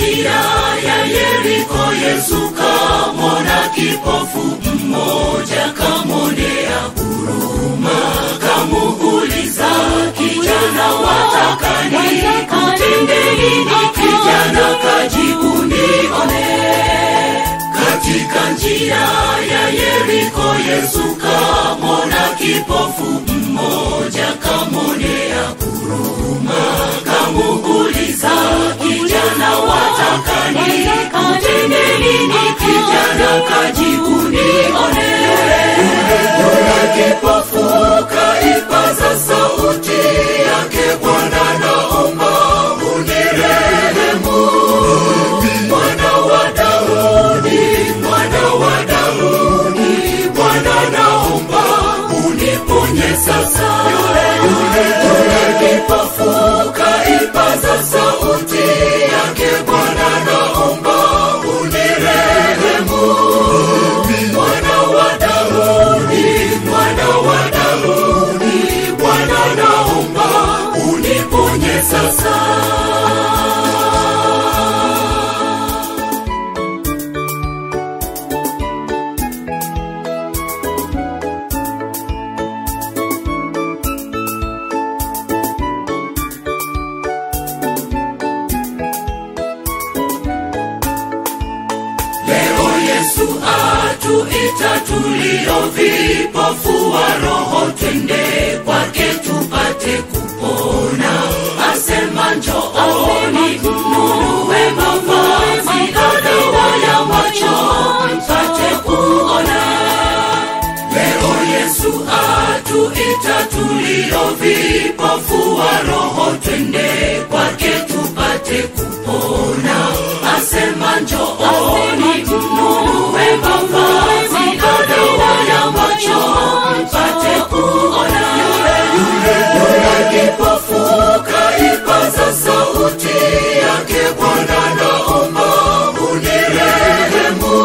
njia ya Yeriko, Yesu kamwona kipofu mmoja, kamwonea huruma, kamuuliza kijana, wataka nikutende nini? Kijana kajibu, nione. Katika njia ya Yeriko, Yesu kamwona kipofu mmoja, kamwonea huruma, kamuuliza kijana, wataka nikutende nini? Kijana kajibu, nione. Yule kipofu kaipaza sauti yake, Bwana naomba unirehemu, mwana wa Daudi, mwana wa Daudi, Bwana naomba uniponye sasa. Yule yule yule kipofu kaipaza sauti yake, Bwana naomba unirehemu, mwana wa Daudi, mwana wa Daudi, Bwana naomba uniponye sasa. Leo Yesu atuita tulio vipofu wa roho, twende kwake tupate kupona. Asema njooni mnunue mavazi na dawa ya macho mpate kuona. Leo Yesu atuita tulio vipofu wa roho, twende kwake tupate kupona. Asema njooni mnunue mavazi na dawa ya macho mpate kuona. Yule yule kipofu kaipaza sauti yake, Bwana naomba unirehemu,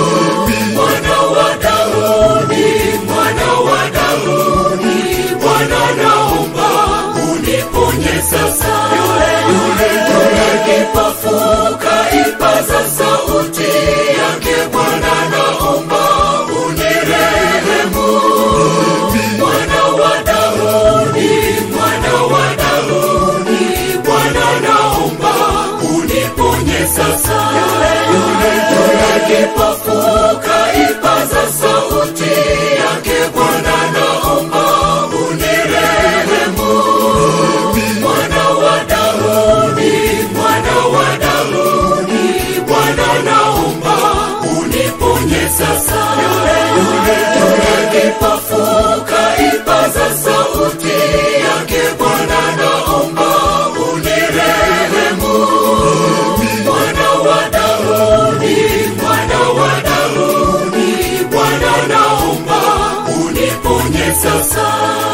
mwana wa Daudi, mwana wa Daudi, Bwana naomba uniponye sasa. Yule yule yule kipofu kaipaza sauti yake, Bwana naomba unirehemu, mwana wa Daudi, mwana wa Daudi, Bwana naomba uniponye sasa. Yule yule yule kipofu kaipaza sauti yake, Bwana naomba unirehemu, mwana wa Daudi, mwana wa Daudi, Bwana naomba uniponye sasa. Yule yule yule kipofu kaipaza sauti yake, Bwana naomba unirehemu, mwana wa Daudi, mwana wa Daudi, Bwana naomba uniponye sasa.